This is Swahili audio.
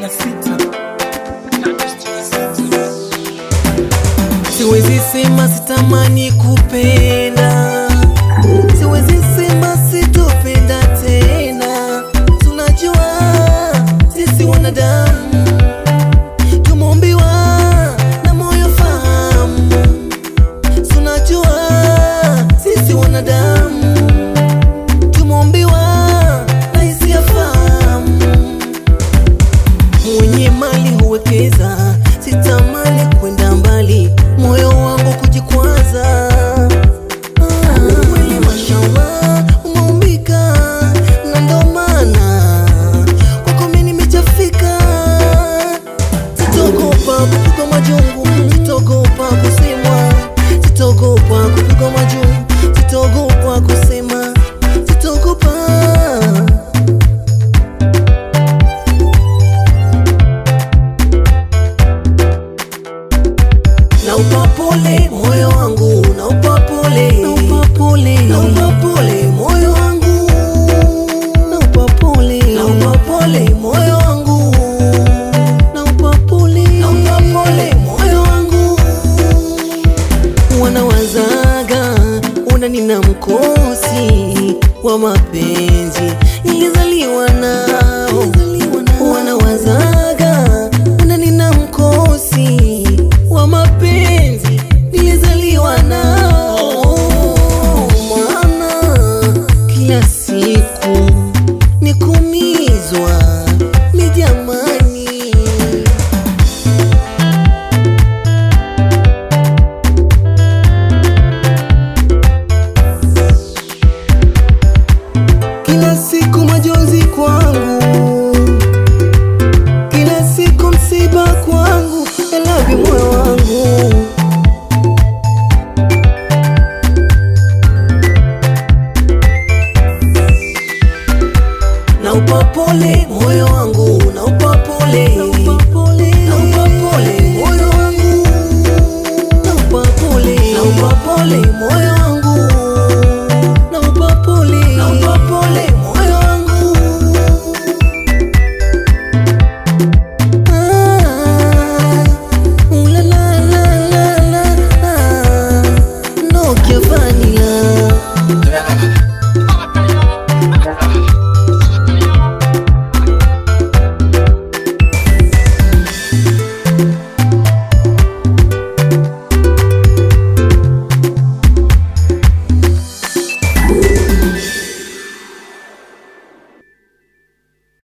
na sita Siwezi sema sitamani kupenda, siwezi sema sitopenda tena. Tunajua sisi wanadamu tumeumbiwa na moyo fahamu. Tunajua sisi wanadamu tumeumbiwa na hisia fahamu. Mwenye mali huwekeza, sitamani kwenda mbali, moyo wangu kujikwaza. Ah, Mwili mashallah umeumbika, na ndo maana kwako mimi nimechafika. Sitogopa kupigwa majungu, sitogopa kusemwa, sitogopa kupigwa majungu, sitogopa kusema, sitogopa na upapole moyo wangu na upapole na upapole na upapole moyo wangu na upapole na upapole moyo wangu na upapole na upapole moyo wangu wanawazaga una nina mkosi wa mapenzi nilizaliwa nao wanawazaga una nina mkosi wa mapenzi nilizaliwa nao maana kila siku ni kumizwa ni jamani Kila siku majonzi kwangu, kila siku msiba kwangu, I love you moyo wangu. Na upapole moyo wangu, na upapole, na upapole, na upapole moyo wangu, na upapole, na upapole moyo